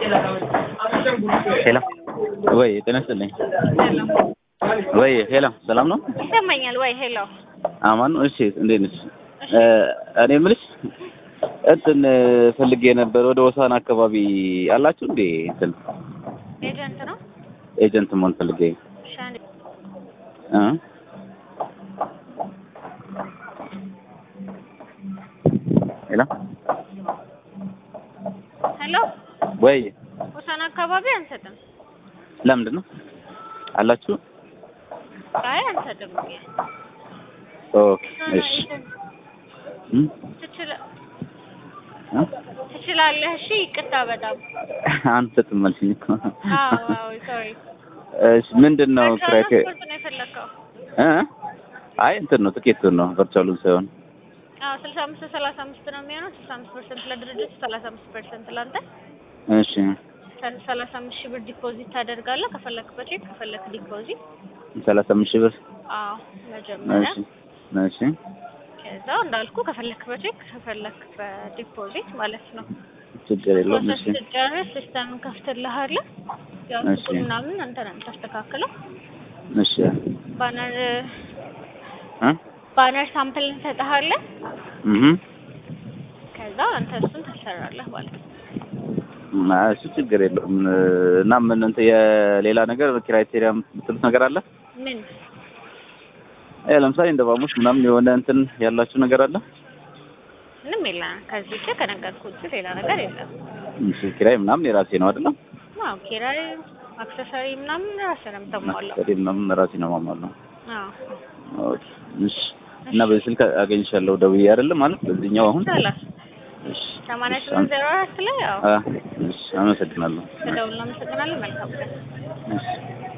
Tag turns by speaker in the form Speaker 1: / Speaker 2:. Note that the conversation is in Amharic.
Speaker 1: ሄሎ ወይ ጤና ይስጥልኝ። ወይ ሄሎ ሰላም ነው?
Speaker 2: ይሰማኛል ወይ? ሄሎ
Speaker 1: አማን ነው? እሺ እንዴት ነሽ? እኔ የምልሽ እንትን ፈልጌ ነበር ወደ ወሳን አካባቢ አላችሁ እንዴ? እንትን
Speaker 2: ኤጀንት ነው።
Speaker 1: ኤጀንት መሆን ፈልጌ
Speaker 2: ሻን
Speaker 1: እ ሄሎ
Speaker 2: ሄሎ
Speaker 1: ወይ
Speaker 2: ሆሳና አካባቢ አንሰጥም።
Speaker 1: ለምንድን ነው አላችሁ?
Speaker 2: አይ አንሰጥም።
Speaker 1: ኦኬ እሺ እ
Speaker 2: ትችላ-
Speaker 1: እ
Speaker 2: ትችላለህ። እሺ ይቅርታ በጣም
Speaker 1: አንሰጥም አልሽኝ እኮ።
Speaker 2: አዎ አዎ ሶሪ።
Speaker 1: እሺ ምንድን ነው ክራይቴ
Speaker 2: ትራንስፖርት ነው የፈለከው?
Speaker 1: እ አይ እንትን ነው ትኬቱን ነው ቨርቹዋሉን ሳይሆን
Speaker 2: አዎ ስልሳ አምስት ሰላሳ አምስት ነው የሚሆነው። ስልሳ አምስት ፐርሰንት ለድርጅቱ፣ ሰላሳ አምስት ፐርሰንት ለአንተ።
Speaker 1: እሺ
Speaker 2: ሰላሳ አምስት ሺህ ብር ዲፖዚት ታደርጋለህ። ከፈለክ በቼክ ከፈለክ ዲፖዚት።
Speaker 1: ሰላሳ አምስት ሺህ ብር
Speaker 2: አዎ መጀመሪያ
Speaker 1: እሺ እሺ
Speaker 2: ከዛ እንዳልኩ ከፈለክ በቼክ ከፈለክ በዲፖዚት ማለት ነው።
Speaker 1: ችግር የለውም
Speaker 2: ፕሮሰስ
Speaker 1: እሺ
Speaker 2: ስትጨርስ ሲስተምን ከፍትልሃለሁ። ያው
Speaker 1: እሺ።
Speaker 2: ሱቁን ምናምን አንተ ነው የምታስተካክለው።
Speaker 1: እሺ
Speaker 2: ባነር
Speaker 1: እ
Speaker 2: ባነር ሳምፕል እንሰጥሃለን።
Speaker 1: እህ
Speaker 2: ከዛ አንተ እሱን ታሰራለህ ማለት ነው።
Speaker 1: አይ እሱ ችግር የለውም እና ምን እንትን የሌላ ነገር ክራይቴሪያ የምትሉት ነገር አለ?
Speaker 2: ምን
Speaker 1: እ ለምሳሌ እንደ ባሙስ ምናምን የሆነ እንትን ያላችሁ ነገር አለ?
Speaker 2: ምንም የለም። ከዚህ ውጭ ከነገርኩህ ውጭ ሌላ ነገር የለም።
Speaker 1: እሺ ኪራይ ምናምን የራሴ ነው አይደለም?
Speaker 2: አዎ ኪራይ፣ አክሰሰሪ ምናምን ራስህ ነው የምታሟላው።
Speaker 1: ማስተሪ ምናምን ራሴ ነው የማሟላው።
Speaker 2: አዎ
Speaker 1: ኦኬ እሺ እና በዚህ ስልክ አገኝሻለሁ ደውዬ አይደለም ማለት በዚህኛው አሁን
Speaker 2: ሰላም
Speaker 1: እሺ
Speaker 2: ሰማንያ
Speaker 1: እሺ፣
Speaker 2: ስምንት ዜሮ አራት ላይ ያው
Speaker 1: አ እሺ አመሰግናለሁ።
Speaker 2: ተደውል። አመሰግናለሁ። መልካም ቀን።
Speaker 1: እሺ